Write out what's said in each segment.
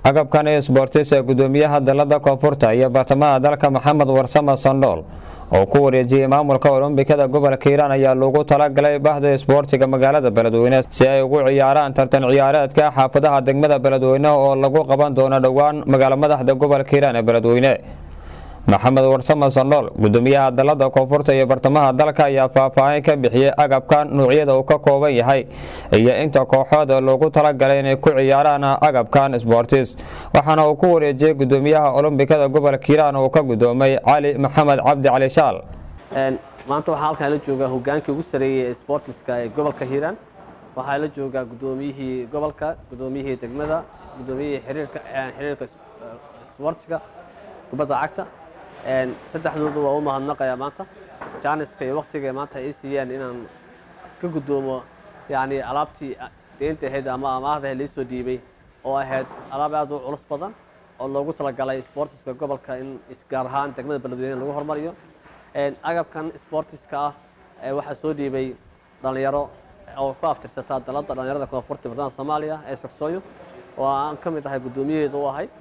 agabkan isboortis ee gudoomiyaha dalada koonfurta iyo bartamaha dalka maxamed warsame sandhool oo ku wareejiyey maamulka olombikada gobolka hiiraan ayaa loogu talagalay bahda isboortiga magaalada beledweyne si ay ugu ciyaaraan tartan ciyaareedka xaafadaha degmada beledweyne oo lagu qaban doono dhowaan magaalo madaxda gobolka hiiraan ee beledweyne maxamed warsame sandhool gudoomiyaha dalada koonfurta iyo bartamaha dalka ayaa faahfaahin ka bixiyey agabkan nuucyada uu ka kooban yahay iyo inta kooxood ee loogu talagalay inay ku ciyaaraan agabkan sboortis waxaana uu ku wareejiyey gudoomiyaha olombikada gobolka hiiraan uu ka gudoomay cali maxamed cabdi cali shaal maanta waxaa halkaan la joogaa hogaankii ugu sareeyey ee sboortiska ee gobolka hiiraan waxaa la joogaa gudoomiyihii gobolka gudoomiyihii degmada gudoomiyihii xiriirka xiriirka sboortiska kubadda cagta saddexdooda waa u mahadnaqayaa maanta jaaniska iyo waktiga maanta ay siiyeen inaan ka gudoomo yani alaabtii deynta ahayd ama amaahda ahayd laisoo dhiibay oo ahayd alaab aad u culus badan oo loogu talagalay sportiska gobolka in gaar ahaan degmada beledweyne lagu hormariyo agabkan sportiska ah waxaa soo dhiibay dhalinyaro oo ku aftirsataa dalada dhalinyarada koonfurta bartamaha soomaaliya ee sogsooyo oo aan ka mid ahay guddoomiyaheeda u ahay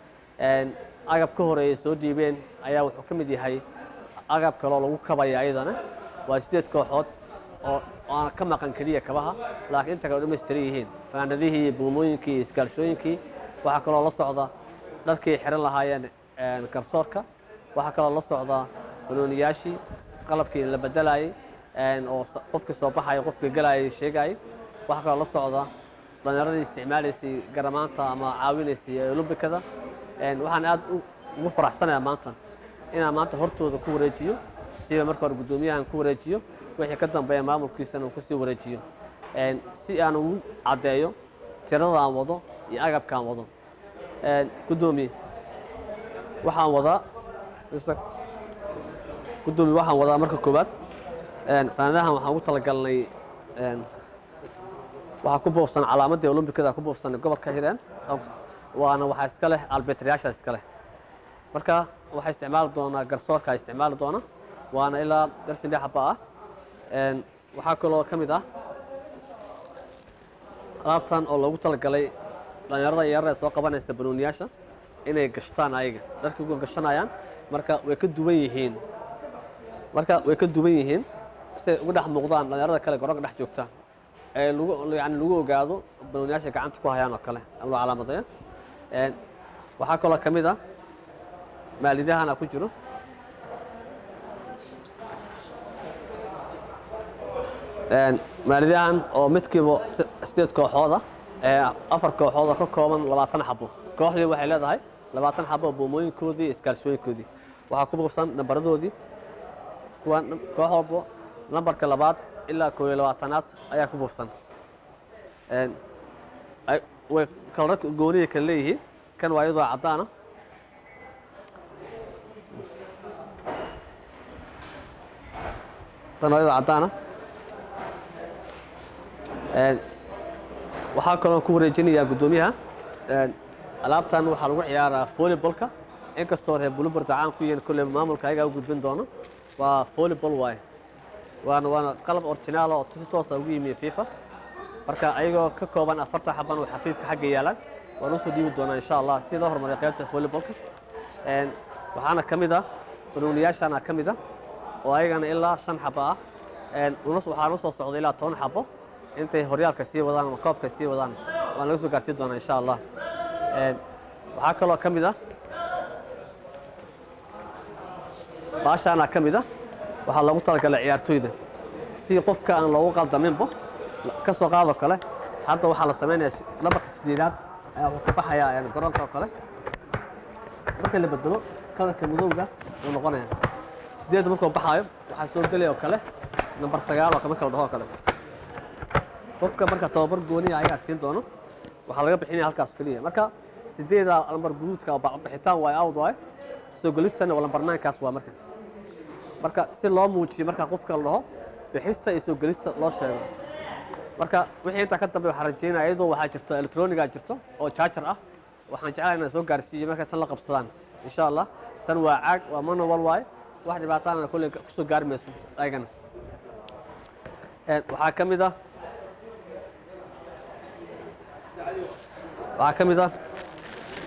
agab ka horeeyay soo dhiibeen ayaa wuxuu ka mid yahay agab kaloo lagu kabaya ayadana waa sideed kooxood oo aan ka maqan keliya kabaha laakiin inta kale dhamaystiran yihiin faanadihii iyo buumooyinkii iyo iskaalshooyinkii waxaa kaloo la socda dharkii xiran lahaayeen garsoorka waxaa kaloo la socda banooniyaashii qalabkii la bedelayay oo qofkii soo baxaya qofkii galayay sheegayay waxaa kaloo la socda dhalinyaradii isticmaalaysay garamaanta ama caawinaysay ee olombikada waxaan aad ugu faraxsanayaa maanta inaan maanta hortooda ku wareejiyo siba marka hore guddoomiyahan ku wareejiyo wixii ka dambeeya maamulkiisana uu kusii wareejiyo si aan ugu caddeeyo tirada aan wado iyo agabka aan wado guddoomiye waxaan wadaa guddoomiye waxaan wadaa marka koowaad faanadahan waxaan ugu talagalnay waxaa ku boofsan calaamadii olombikada ku boofsan gobolka hiiraan waana waxaa iska leh albetriyaasha iska leh marka waxaa isticmaali doonaa garsoorka isticmaali doona waana ilaa darsin dhex haba ah waxaa kaloo ka mid ah alaabtan oo loogu talagalay dhalinyarada yarada ee soo qabanaysa banooniyaasha inay gashtaan ayaga dharkii uga gashanayaan marka way ka duwan yihiin marka way ka duwan yihiin siay uga dhex muuqdaan dhalinyarada kale garoonka dhex joogta ee lagu yani lagu ogaado banooniyaasha gacanta ku hayaan oo kale loo calaamadeeyo waxaa kaloo ka mid ah maalidahana ku jiro maalidahan oo midkiiba sideed kooxooda afar kooxooda ka kooban labaatan xabo kooxdii waxay leedahay labaatan xabo buumooyinkoodii iyo iskaalshooyinkoodii waxaa ku buufsan nambaradoodii kuwa koox walbo nambarka labaad ilaa koob iyo labaatanaad ayaa ku buufsan way kalarka gooniya kale leeyihiin kan waa iyadoo caddaana tan waa iyadoo caddaana waxaa kaloo ku wareejinayaa guddoomiyaha alaabtan waxaa lagu ciyaaraa volleybolka inkastoo reer buluburda caan ku yihiin kolley maamulka ayagaa u gudbin doono waa volleybol waaye waana waana qalab originaal oo si toosa ugu yimi fifa marka ayagoo ka kooban afartan xaban oo xafiiska xagga yaalaan waan usoo dhiibi doonaa insha allah si loo horumariyo qaybta volleybolka waxaana ka mid ah banooniyaashana ka mid ah oo ayagana ilaa shan xabo ah waxaana usoo socday ilaa toban xabo intay horyaalka sii wadaan ama koobka sii wadaan waan laga soo gaarsiin doonaa insha allah waxaa kaloo ka mid ah baashaana ka mid ah waxaa loogu talagalay ciyaartooyda si qofka aan loogu qaldaminbo ka soo qaadoo kale hadda waxaa la samaynaya lambarka sideedaad ayaa wuxuu ka baxayaa garoonka oo kale marka la bedelo kalarka madowga uu noqonaya sideed markuu baxaayo waxaa soo gelaya oo kale nambar sagaal oo marka la dhaho oo kale qofka marka tababar gooniya ayagaa siin doono waxaa laga bixinaya halkaas keliya marka sideeda lambar guduudka bixitaan waay awd waay soo gelistana waa lambar naankaas waa marka marka si loo muujiyo marka qofka la dhaho bixista iyo soo gelista loo sheego marka wixii intaa ka dambe waxaan rajeynaya iyadoo waxaa jirto electroniga jirto oo jaajar ah waxaan jeclahay inaan soo gaarsiiyo markay tan la qabsadaan insha allah tan waa caag waa manual waaye wax dhibaataana kolley kusoo gaari mayso ayagana waxaa ka mid ah waxaa ka mid ah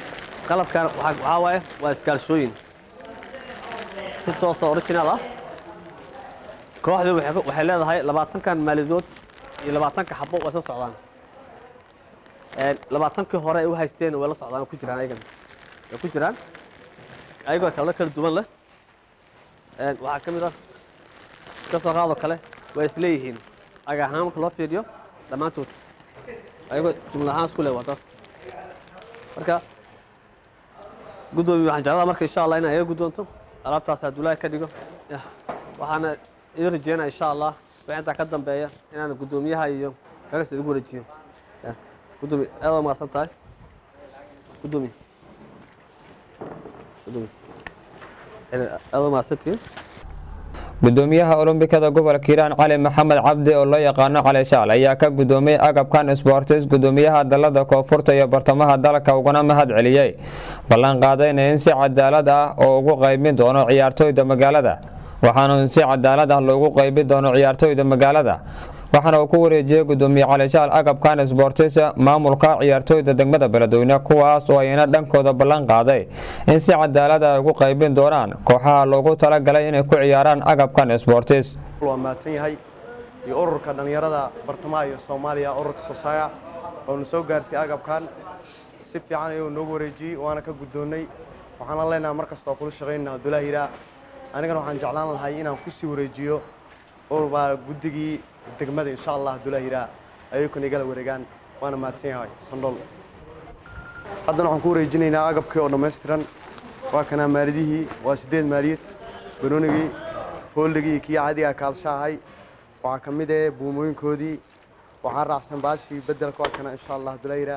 qalabkan waxaa waaye waa iskaalshooyin si toosa original ah kooxdu waxay leedahay labaatankan maalidood iyo labaatanka xabo waa isla socdaan labaatankii hore ay u haysteen way la socdaan ku jiraan ayagan way ku jiraan ayagoo kala kala duwan leh waxaa ka mid ah ka soo qaadoo kale way isleeyihiin aga ahaan marka loo fiiriyo dhammaantood ayagoo jumla ahaan isku leh waa taas marka guddoomiye waxaan jeclaa marka insha allah inay iga guddoonto alaabtaas hadduu ka dhigo waxaana ii rajeynaya insha allah wixii intaa ka dambeeya inaan guddoomiyaha iyo kagas idigu wareejiyo gudoomiye aad waa mahadsan tahay gudoomiye gudoomiye aad waa mahadsantihiin gudoomiyaha olombikada gobolka hiiraan cali maxamed cabdi oo loo yaqaano cali shaal ayaa ka gudoomiyey agabkan sbortis gudoomiyaha dalada koonfurta iyo bartamaha dalka ugana mahad celiyey ballan qaadayna in si cadaalad ah oo ugu qaybin doono ciyaartooyda magaalada waxaana in si cadaalad ah loogu qaybin doono ciyaartooyda magaalada waxaana uu ku wareejiyey gudoomiye cali shaal agabkan sbortis maamulka ciyaartooyda degmada beledweyne kuwaas oo ayna dhankooda ballan qaaday in si cadaalad ay ugu qaybin doonaan kooxaha loogu talagalay inay ku ciyaaraan agabkan sbortis waa mahadsan yahay iyo ururka dhallinyarada bartamaha iyo soomaaliya ururka sosaaya oonu soo gaarsiiyey agabkan si fiican ayuu noogu wareejiyey waana ka guddoonnay waxaana leenahay mar kasta oo kula shaqaynana abdullaahi hiraa anigana waxaan jeclaan lahay inaan ku sii wareejiyo urbaa guddigii degmada insha allah abdullaahi hiraa ayuukana igala wareegaan waana mahadsan yahay sandhool haddana waxaan ku wareejinaynaa agabkii oo dhammaystiran waa kanaa maalidihii waa siddeed maaliyad banoonigii fooldigii kii caadigaa kaalsha ahay waxaa ka mid eh buumooyinkoodii waxaa raacsan baashii beddelka waa kana insha allah abdullaahi hiraa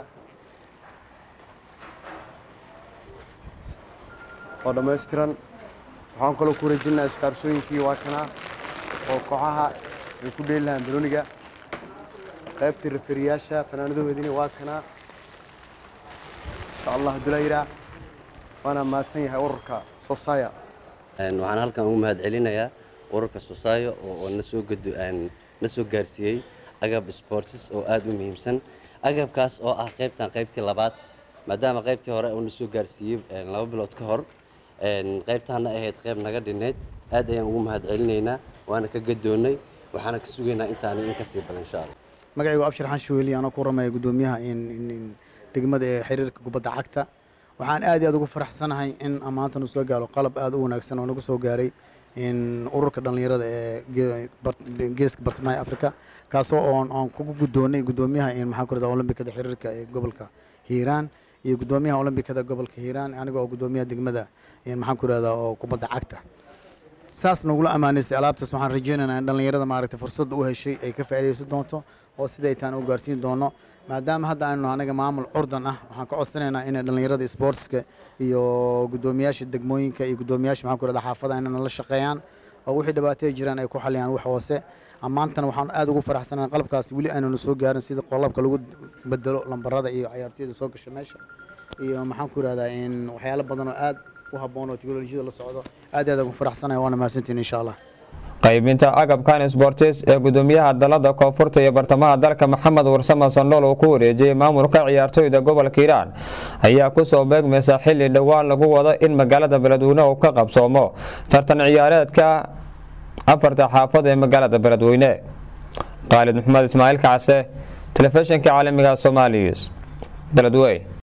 oo dhammaystiran waxaan kaloo ku wareejinaynaa iskaarsooyinkii waa kanaa oo kooxaha ay ku dheeli lahaan banooniga qaybtii raferiyaasha fanaanadahoodina waa kanaa insha allah abdullaahi hiraa waana mahadsan yahay ururka sosaya waxaan halkan ugu mahad celinayaa ururka sosaayo oo na soo gado na soo gaarsiiyey agab sportis oo aad u muhiimsan agabkaas oo ah qaybtan qaybtii labaad maadaama qaybtii hore uu na soo gaarsiiyey laba bilood ka hor qaybtaana ahayd qayb naga dhinnayd aad ayaan ugu mahad celinaynaa waana ka gadoonnay waxaana ka sugaynaa intaani in ka sii badan insha allah magacaygu abshir xanshe weli anoo ku ramaya guddoomiyaha degmada ee xiriirka kubadda cagta waxaan aad iyo aad ugu faraxsanahay in maanta nu soo gaaro qalab aad u wanaagsan oo nagu soo gaaray ururka dhallinyarada ee geeska bartamaha africa kaasoo oon aan kugu guddoonnay guddoomiyaha maxaa ku rahda olombikada xiriirka ee gobolka hiiraan iyo guddoomiyaha olombikada gobolka hiiraan aniga oo guddoomiyaha degmada maxaan ku rahdaa oo kubadda cagta saas nagula ammaanaystay alaabtaas waxaan rajaynaynaa in dhallinyarada maaragtay fursadda u heshay ay ka faa'iidaysan doonto oo siday taan u gaarsiin doono maadaama hadda aynu anaga maamul curdan ah waxaan ka codsanaynaa inay dhallinyarada sportska iyo guddoomiyaasha degmooyinka iyo guddoomiyaasha maxaan ku rahdaa xaafadaha inay nala shaqeeyaan oo wixii dhibaataya jiraan ay ku xaliyaan wax hoose maantana waxaan aad ugu faraxsanahay qalabkaas weli aynanu soo gaarin sida qolabka lagu bedelo lambarada iyo cayaartooyda soo gasha meesha iyo maxaan ku rahdaa in waxyaalo badan oo aad u habboon oo teknolojiyada la socdo aad aad ugu faraxsanahay waana mahadsantiin insha allah qaybinta agabkan sbortis ee gudoomiyaha dalada koonfurta iyo bartamaha dalka maxamed warsame sandhool uu ku wareejiyey maamulka ciyaartooyda gobolka hiiraan ayaa kusoo beegmaysa xili dhowaan lagu wado in magaalada beledweyne uu ka qabsoomo tartan ciyaareedka afarta xaafad ee magaalada beledweyne khaalid maxamed ismaaciil kacse telefishinka caalamiga somaalius beledweyne